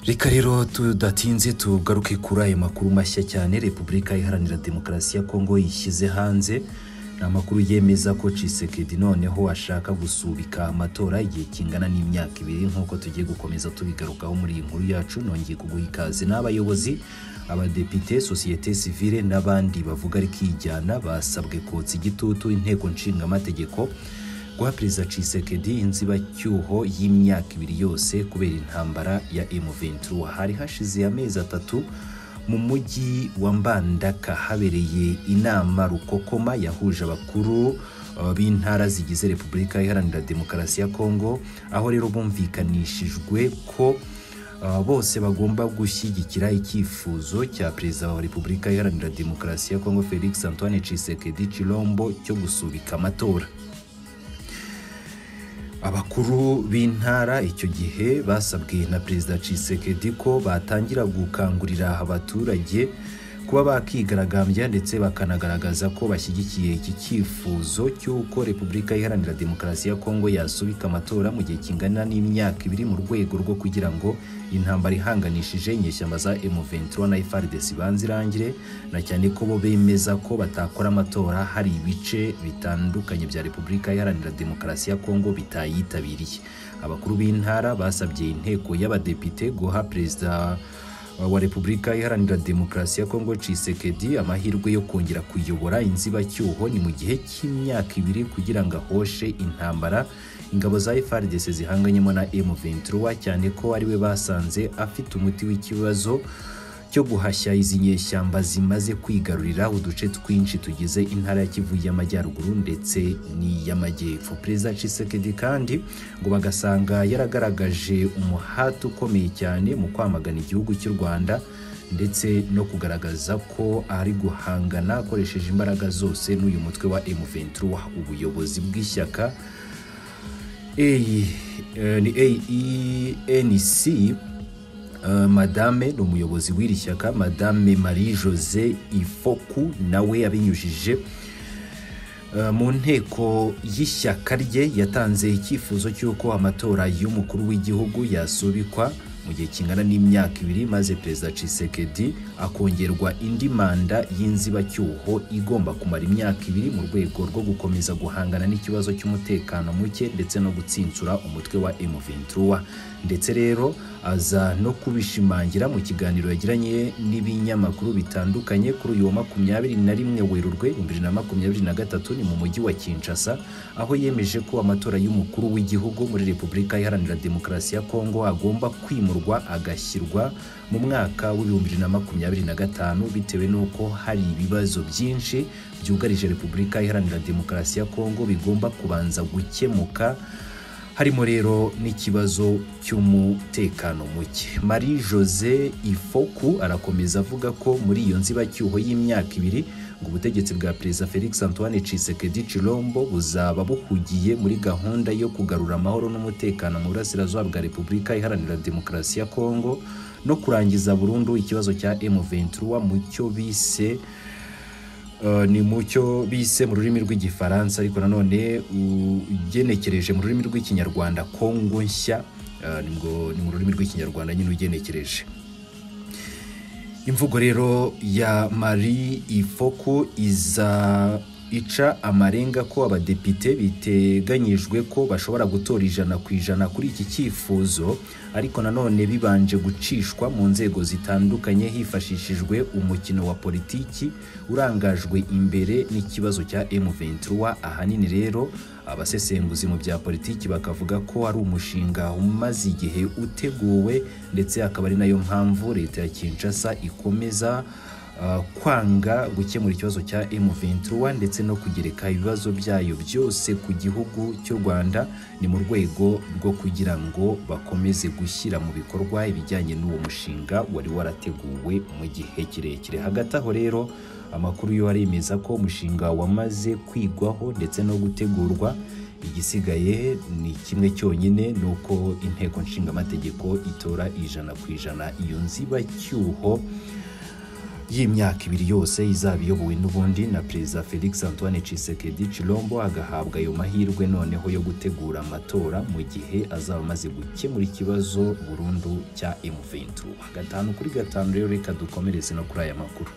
reka rero tudatinze tugaruke kuri ayo makuru mashya cyane repubulika iharanira demokarasi ya kongo yishyize hanze ni amakuru yemeza ko cisekedi noneho ashaka gusubika amatora igihe kingana n'imyaka ibiri nk'uko tugiye gukomeza tubigarukaho muri iyi nkuru yacu nongeye kuguha ikaze n'abayobozi abadepite sosiyete sivile n'abandi bavuga ari kijyana basabwe kotsa igitutu inteko nshingamategeko guha perezida cisekedi inzibacyuho y'imyaka ibiri yose kubera intambara ya M23 hari hashize amezi atatu mu mujyi wa mbandaka habereye inama rukokoma yahuje abakuru uh, b'intara zigize repubulika iharanira demokarasi ya kongo aho rero bumvikanishijwe ko uh, bose bagomba gushyigikira icyifuzo cya perezida wa repubulika iharanira demokarasi ya kongo felix antoine cisekedi chilombo cyo gusubika amatora abakuru b'intara icyo gihe basabwe na perezida cisekedi ko batangira gukangurira abaturage kuba bakigaragambya ndetse bakanagaragaza ko bashyigikiye iki cyifuzo cy'uko repubulika iharanira demokarasi ya kongo yasubika amatora mu gihe kingana n'imyaka ibiri mu rwego rwo kugira ngo intambara ihanganishije inyeshyamba za M23 na FARDC banze irangire na cyane ko bo bemeza ko batakora amatora hari ibice bitandukanye bya repubulika iharanira demokarasi ya kongo bitayitabiriye abakuru b'intara basabye inteko y'abadepite guha perezida wa repubulika iharanira demokarasi ya kongo cisekedi amahirwe yo kongera kuyobora inzibacyuho ni mu gihe cy'imyaka ibiri kugira ngo ahoshe intambara ingabo za frdc zihanganyemo na m23 cyane ko ariwe basanze afite umuti w'ikibazo cyo guhashya izi nyeshyamba zimaze kwigarurira uduce twinshi tugize intara ya kivu y'amajyaruguru ndetse n'iy'amajyepfo perezida cisekedi kandi ngo bagasanga yaragaragaje umuhati ukomeye cyane mu kwamagana igihugu cy'u rwanda ndetse no kugaragaza ko ari guhangana akoresheje imbaraga zose n'uyu mutwe wa m23 ubuyobozi bw'ishyaka aenc madame ni umuyobozi w'iri shyaka madame marie jose ifoku nawe abinyujije mu nteko y'ishyaka rye yatanze icyifuzo cy'uko amatora y'umukuru w'igihugu yasubikwa mu gihe kingana n'imyaka ibiri maze perezida cisekedi akongerwa indi manda y'inzibacyuho igomba kumara imyaka ibiri mu rwego rwo gukomeza guhangana n'ikibazo cy'umutekano muke ndetse no gutsinsura umutwe wa M23 ndetse rero aza no kubishimangira mu kiganiro yagiranye n'ibinyamakuru bitandukanye kuri uyu wa makumyabiri na rimwe werurwe bibiri na makumyabiri na gatatu ni mu mujyi wa kinshasa aho yemeje ko amatora y'umukuru w'igihugu muri repubulika iharanira demokarasi ya kongo agomba kwimurwa agashyirwa mu mwaka w'ibihumbi bibiri na makumyabiri na gatanu bitewe n'uko hari ibibazo byinshi byugarije repubulika iharanira demokarasi ya kongo bigomba kubanza gukemuka harimo rero n'ikibazo cy'umutekano muke marie jose ifoku arakomeza avuga ko muri iyo nzibacyuho y'imyaka ibiri ngo ubutegetsi bwa perezida felix antoine cisekedi chilombo buzaba buhugiye muri gahunda yo kugarura amahoro n'umutekano mu burasirazuba bwa repubulika iharanira demokarasi ya kongo no kurangiza burundu ikibazo cya m23 mu cyo bise ni mucyo bise mu rurimi rw'igifaransa ariko nanone ugenekereje mu rurimi rw'ikinyarwanda kongo nshya ni mu rurimi rw'ikinyarwanda nyine ugenekereje imvugo rero ya marie ifoku iza ica amarenga ko abadepite biteganyijwe ko bashobora gutora ijana ku ijana kuri iki cyifuzo ariko nanone bibanje gucishwa mu nzego zitandukanye hifashishijwe umukino wa politiki urangajwe imbere n'ikibazo cya M23 ahanini rero abasesenguzi mu bya politiki bakavuga ko ari umushinga umaze igihe uteguwe ndetse akaba ari nayo mpamvu leta ya Kinshasa ikomeza kwanga gukemura ikibazo cya M23 ndetse no kugereka ibibazo byayo byose ku gihugu cy'u Rwanda ni mu rwego rwo kugira ngo bakomeze gushyira mu bikorwa ibijyanye n'uwo mushinga wari warateguwe mu gihe kirekire hagati aho rero amakuru yo aremeza ko umushinga wamaze kwigwaho ndetse no gutegurwa igisigaye ni kimwe cyonyine ni uko inteko nshingamategeko itora ijana ku ijana iyo nzibacyuho y'imyaka ibiri yose izaba iyobowe n'ubundi na perezida felix antoine cisekedi cirombo agahabwa ayo mahirwe noneho yo gutegura amatora mu gihe azaba amaze gukemura ikibazo burundu cya emuventu gatanu kuri gatanu rero reka dukomereze no kuri aya makuru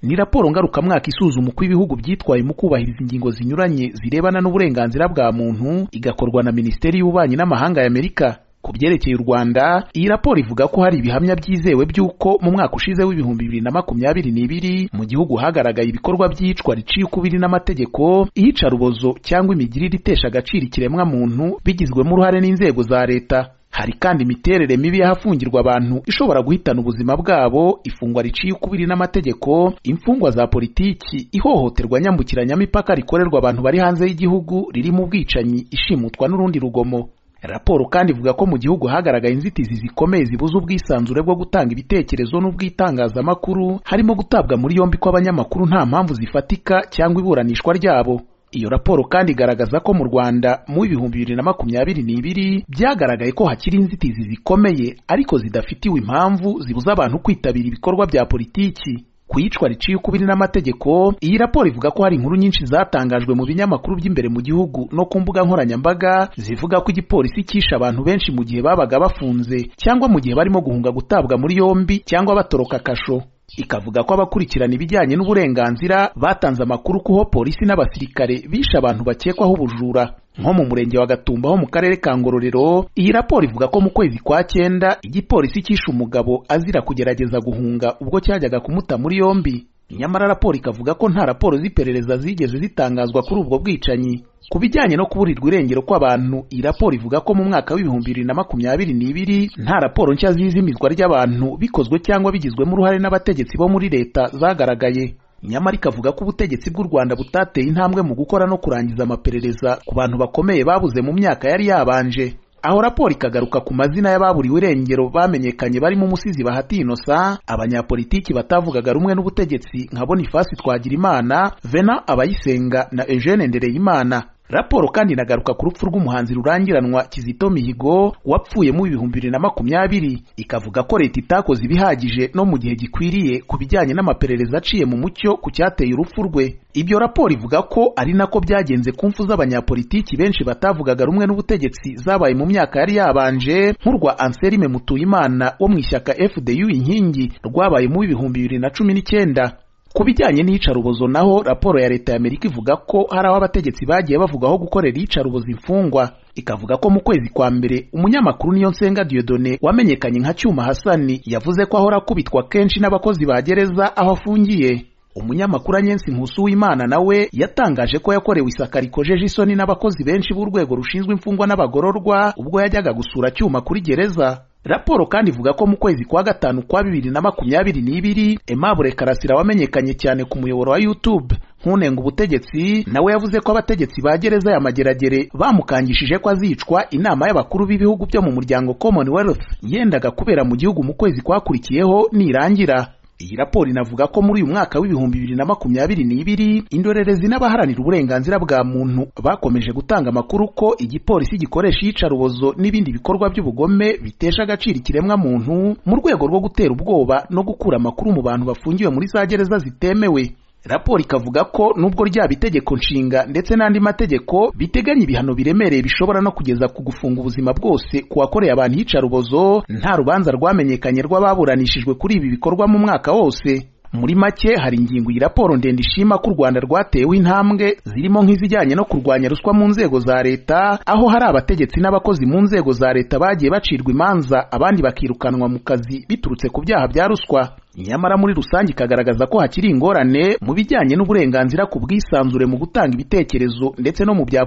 ni raporo ngarukamwaka isuzuma uko ibihugu byitwaye mu kubahiriza ingingo zinyuranye zirebana n'uburenganzira bwa muntu igakorwa na minisiteri y'ububanyi n'amahanga y'amerika ku byerekeye u rwanda iyi raporo ivuga ko hari ibihamya byizewe by'uko mu mwaka ushize w'ibihumbi bibiri na makumyabiri n'ibiri mu gihugu hagaragaye ibikorwa by'iyicwa riciye ukubiri n'amategeko iyicarubozo cyangwa imigirire itesha agaciro ikiremwamuntu bigizwemo uruhare n'inzego za leta hari kandi imiterere mibi y'ahafungirwa abantu ishobora guhitana ubuzima bwabo ifungwa riciye ukubiri n'amategeko imfungwa za politiki ihohoterwa nyambukiranyamipaka rikorerwa abantu bari hanze y'igihugu ririmo ubwicanyi ishimutwa n'urundi rugomo raporo kandi ivuga ko mu gihugu hagaragaye inzitizi zikomeye zibuza ubwisanzure bwo gutanga ibitekerezo n'ubw'itangazamakuru harimo gutabwa muri yombi kw'abanyamakuru nta mpamvu zifatika cyangwa iburanishwa ryabo iyo raporo kandi igaragaza ko mu rwanda mu ibihumbi bibiri na makumyabiri n'ibiri byagaragaye ko hakiri inzitizi zikomeye ariko zidafitiwe impamvu zibuza abantu kwitabira ibikorwa bya politiki ku iyicwa riciye ukubiri n'amategeko iyi raporo ivuga ko hari inkuru nyinshi zatangajwe mu binyamakuru by'imbere mu gihugu no ku mbuga nkoranyambaga zivuga ko igipolisi cyishe abantu benshi mu gihe babaga bafunze cyangwa mu gihe barimo guhunga gutabwa muri yombi cyangwa batoroka kasho ikavuga ko abakurikirana ibijyanye n'uburenganzira batanze amakuru kuho polisi n'abasirikare bishe abantu bakekwaho ubujura nko mu murenge wa Gatumba ho mu karere ka Ngororero iyi raporo ivuga ko mu kwezi kwa cyenda igipolisi cyishe umugabo azira kugerageza guhunga ubwo cyajyaga kumuta muri yombi nyamara raporo ikavuga ko nta raporo z'iperereza zigeze zitangazwa kuri ubwo bwicanyi ku bijyanye no kuburirwa irengero kw'abantu iyi raporo ivuga ko mu mwaka w'ibihumbi bibiri na makumyabiri n'ibiri nta raporo nshya z'izimizwa ry'abantu bikozwe cyangwa bigizwemo uruhare n'abategetsi bo muri leta zagaragaye nyamara ikavuga ko ubutegetsi bw'u rwanda butateye intambwe mu gukora no kurangiza amaperereza ku bantu bakomeye babuze mu myaka yari yabanje aho raporo ikagaruka ku mazina y'ababuriwe irengero bamenyekanye barimo umusizi bahati inosa abanyapolitiki batavugaga rumwe n'ubutegetsi nka bonifasi twagirimana vena abayisenga na eugene ndereyimana raporo kandi inagaruka ku rupfu rw'umuhanzi rurangiranwa kizito mihigo wapfuye mu bihumbi bibiri na makumyabiri ikavuga ko leta itakoze ibihagije no mu gihe gikwiriye ku bijyanye n'amaperereza aciye mu mucyo ku cyateye urupfu rwe ibyo raporo ivuga ko ari nako byagenze ku mfu z'abanyapolitiki benshi batavugaga rumwe n'ubutegetsi zabaye mu myaka yari yabanje nk'urwa anselme mutuyimana wo mu ishyaka fdu inkingi rwabaye mu bihumbi bibiri na cumi n'icyenda ku bijyanye n'iyicarubozo naho raporo ya leta y'amerika ivuga ko hari aho abategetsi bagiye bavugaho gukorera iyicarubozo imfungwa ikavuga ko mu kwezi kwa mbere umunyamakuru niyo nsenga diodone wamenyekanye nka cyuma hasani yavuze ko ahora akubitwa kenshi n'abakozi ba gereza aho afungiye umunyamakuru anyensi nkusu w'imana nawe yatangaje ko yakorewe isaka rikojeje isoni n'abakozi benshi b'urwego rushinzwe imfungwa n'abagororwa ubwo yajyaga gusura cyuma kuri gereza raporo kandi ivuga ko mu kwezi kwa gatanu kwa bibiri na makumyabiri n'ibiri Aimable Karasira wamenyekanye cyane ku muyoboro wa YouTube nk'unenga ubutegetsi nawe yavuze ko abategetsi ba gereza ya Mageragere bamukangishije ko azicwa inama y'abakuru b'ibihugu byo mu muryango Commonwealth yendaga kubera mu gihugu mu kwezi kwakurikiyeho nirangira iyi raporo inavuga ko muri uyu mwaka w'ibihumbi bibiri na makumyabiri n'ibiri indorerezi n'abaharanira uburenganzira bwa muntu bakomeje gutanga amakuru ko igipolisi gikoresha iyicarubozo n'ibindi bikorwa by'ubugome bitesha agaciro ikiremwamuntu mu rwego rwo gutera ubwoba no gukura amakuru mu bantu bafungiwe muri za gereza zitemewe raporo ikavuga ko nubwo ryaba itegeko nshinga ndetse n'andi mategeko biteganya ibihano biremereye bishobora no kugeza ku gufunga ubuzima bwose ku wakoreye abantu iyicarubozo nta rubanza rwamenyekanye rw'ababuranishijwe kuri ibi bikorwa mu mwaka wose muri make hari ingingo iyi raporo ndende ishima ko u rwanda rwatewe intambwe zirimo nk'izijyanye no kurwanya ruswa mu nzego za leta aho hari abategetsi n'abakozi mu nzego za leta bagiye bacirwa imanza abandi bakirukanwa mu kazi biturutse ku byaha bya ruswa nyamara muri rusange ikagaragaza ko hakiri ingorane mu bijyanye n'uburenganzira ku bwisanzure mu gutanga ibitekerezo ndetse no mu bya